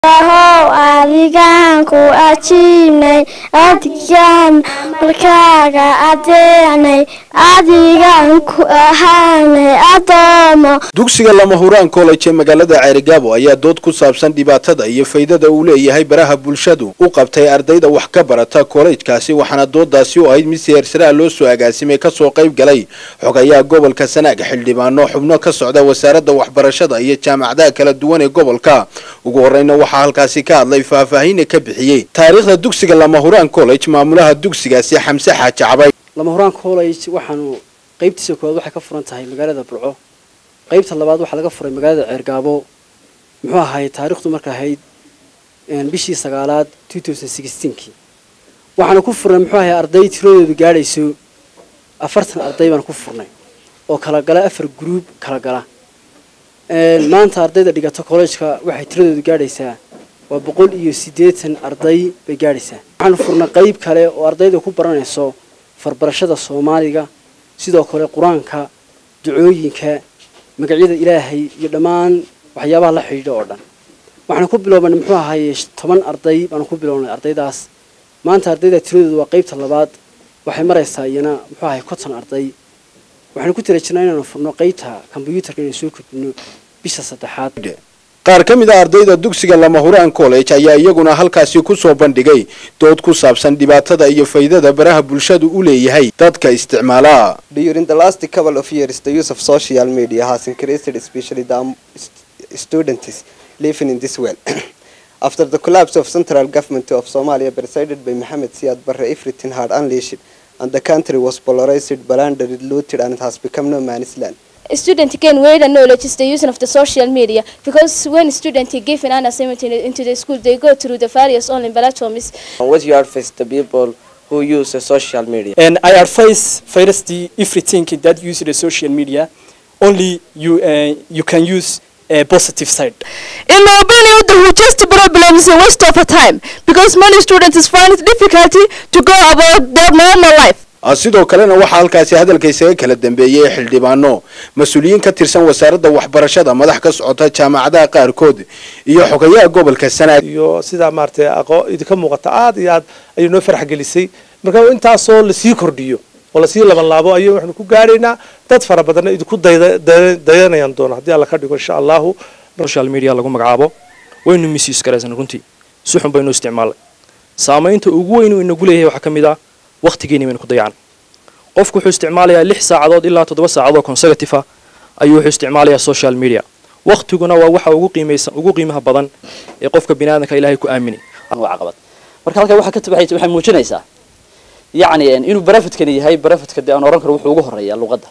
ahow adigaan ku ajiibnay adigaan markaaga adeecnay adigaan ku ahaanay adoomo dugsiga lama huraan college ee magaalada ceerigaabo ayaa dood ku saabsan dhibaatada iyo faydada uu leeyahay baraha bulshadu u qabtay ardayda wax ka barata kollejkaasi waxaana doodaasi u ahayd mid siyaarsaraa loo soo agaasimay kasoo qayb galay xogayaha gobolka sanaag xildhibaano xubno ka socda wasaaradda waxbarashada iyo jaamacadaha kala duwan ee gobolka ugu horeyna waxaa halkaasi ka hadlay faahfaahina ka bixiyey taariikhda dugsiga lama huraan college maamulaha dugsigaasi xamse xaaji cabay lama huraan college waxaanu qaybtiisa koowaad waxay ka furan tahay magaalada burco qaybta labaad waxaa laga furay magaalada ceergaabo muxuu ahaay taariikhdu marka ahayd bishii sagaalaad kii waxaanu ku furnay muxuu ahay arday tiradoodu gaadhayso afartan arday baanu ku furnay oo kala gala afar gruub kala gala maanta ardayda dhigata collejka waxay tiradoodu gaadhaysaa waa boqol iyo siddeetan arday bay gaadhaysaa waxaanu furnay qayb kale oo ardayda ku baranayso farbarashada soomaaliga sidoo kale qur-aanka ducooyinka magacyada ilaahay iyo dhammaan waxyaabaha la xidhiidha oo dhan waxaanu ku bilowbanay muxuu ahaye toban arday baanu ku bilownay ardaydaas maanta ardayda tiradoodu waa qaybta labaad waxay maraysaa iyana muxuu ahay konton arday waxaanu ku tira jirnaa inaanu furno qaybta kombyuutarka inaan soo kordhino bisha saddexaad qaar ka mid a ardayda dugsiga lama huraan college ayaa iyaguna halkaasi kusoo bandhigay dood ku saabsan dhibaatada iyo faydada baraha bulshadu u leeyahay dadka isticmaala During the last couple of years, the use of social media has increased, especially the um, st- students living in this world. After the collapse of central government of Somalia, presided by Mohamed Siad Barre, everything had unleashed, and the country was polarized, plundered, looted, and it has become no man's land. A student gain weight and knowledge is the use of the social media because when students give an assignment in- into the school, they go through the various online platforms. What you advise the people who use the social media? And I advise first the everything that use the social media, only you uh, you can use a positive side. In my opinion, the hugest problem is a waste of time because many students find it difficulty to go about their normal life. sidoo kalena waxaa halkaasi hadalka isaga kala dambeeyey xildhibaano mas-uuliyiin ka tirsan wasaaradda waxbarashada madax ka socota jaamacadaha qaarkood iyo xogayaha gobolka sanaag iyo sidaa maaragtay aqoo idinka muuqata aad iyo aad ayay noo farax gelisay marka intaasoo lasii kordhiyo oo lasii laban laabo ayay waxaanu ku gaadhaynaa dad fara badanna idinku dayda- daya- dayanayaan doona haddii alla ka dhigo insha allahu social media lagu magacaabo waynu misuse garaysan runtii si xun baynu isticmaalay saamaynta ugu weyn uu inagu leeyahay waxaa ka mid ah waqtigeeni baynu ku dayacan qofku wuxuu isticmaalayaa lix saacadood ilaa toddoba saacadood consecutive ah ayuu wuxuu isticmaalayaa social media waqtiguna waa waxa ugu qiimaysan ugu qiimaha badan ee qofka biniaadanka ilaahay ku aaminay waa caqabad marka halkaa waxaa ka tabaxaysa waxay muujinaysaa yacni inuu barafidkani yahay barafidka dee aan oran karo wuxuu ugu horeeyaa luqadda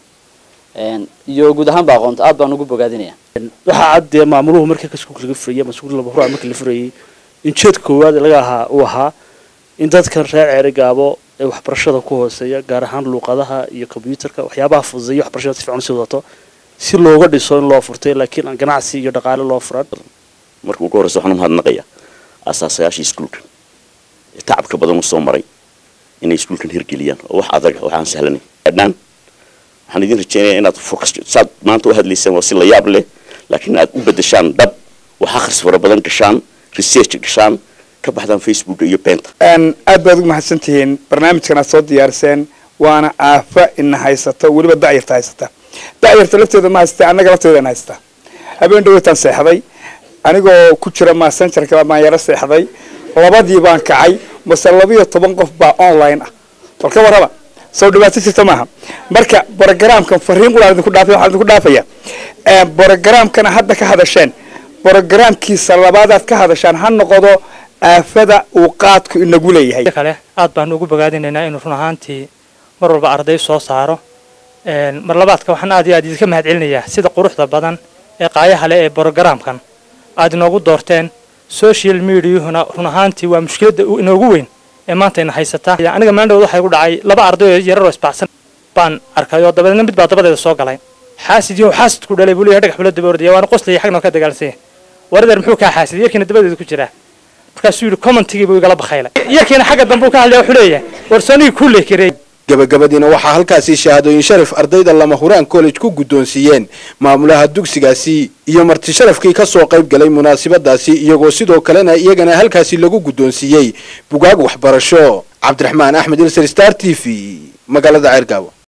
iyo guud ahaanba aqoonta aad baan ugu bogaadinaya waxaa cad dee maamuluhu markii iskuulka laga furayay ama iskuul laba huraac markii la furayay in jeedka koowaad laga ahaa uu ahaa in dadkan reer ceeri gaabo ee waxbarashada ku hooseeya gaar ahaan luuqadaha iyo kombyuutarka waxyaabaha fududeeya waxbarashada si fiican usii wadato si looga dhiso in loo furtay laakiin aan ganacsi iyo dhaqaale loo furan marka ugu horreysa waxaan u mahadnaqayaa asaasayaashii iskuulkan ee tacabka badan u soo maray inay iskuulkan hirgeliyaan oo wax adaga waxaan sahlanay dhaan waxaan idin rajeynayaa inaad focus saad maanta u hadlaysaan waa si la yaab leh laakiin aad u bedeshaan dhab wax akhris fara badan gashaan research gashaan ka baxdaan facebooka iyo beenta aad baad ugu mahadsantihiin barnaamijkan aad soo diyaariseen waana aafa ina haysata weliba da'yarta haysata da'yarta lafteeda ma haysata annaga lafteeda na haysata habeen dhaweytaan seexday anigoo ku jira massengerka baan yaro seexday labadii baan kacay mase labiyo toban qof baa online ah bal ka warraba soo dhibaato jirta maaha marka brogramkan fariin quraan idinku dhaafay waxaan idinku dhaafaya brogramkana hadda ka hadasheen brogramkiisa labaadaad ka hadashaan ha noqdo aafada uu qaadku inagu leeyahay kale aad baan ugu bogaadinaynaa inuu run ahaantii mar walba arday soo saaro mar labaadka waxaan aad iyo aad idinka mahad celinayaa sida quruxda badan ee qaayaha leh ee brogramkan aad inoogu doorteen social mediahuna run ahaantii waa mushkiladda inoogu weyn ee maanta ina haysataa aniga maandhood waxaa igu dhacay laba arday oo yararoo isbaxsan baan arkay oo dabadeedna mid baa dabadeeda soo galay xaasid iyo xaasidku dhalay buu leeyahay dhagax bula daba ordaya waana qoslaya xagna ka dagaalsanya waradeer muxuu kaa xaasiday yarkiina dabadeeda ku jiraa markaasuu yidhi commentigii buu igala bakhaylay yarkiina xagga dambe uu ka hadlaya wuxuu leeyahay war soonigii kuu leekireey gabagabadiina waxaa halkaasi shahaadooyin sharaf ardayda lama huraan college ku guddoonsiiyeen maamulaha dugsigaasi iyo marti sharafkii ka soo qayb galay munaasabadaasi iyagoo sidoo kalena iyagana halkaasi lagu guddoonsiiyey bugaag waxbarasho cabdiraxmaan axmed ilser star t v magaalada ceergaabo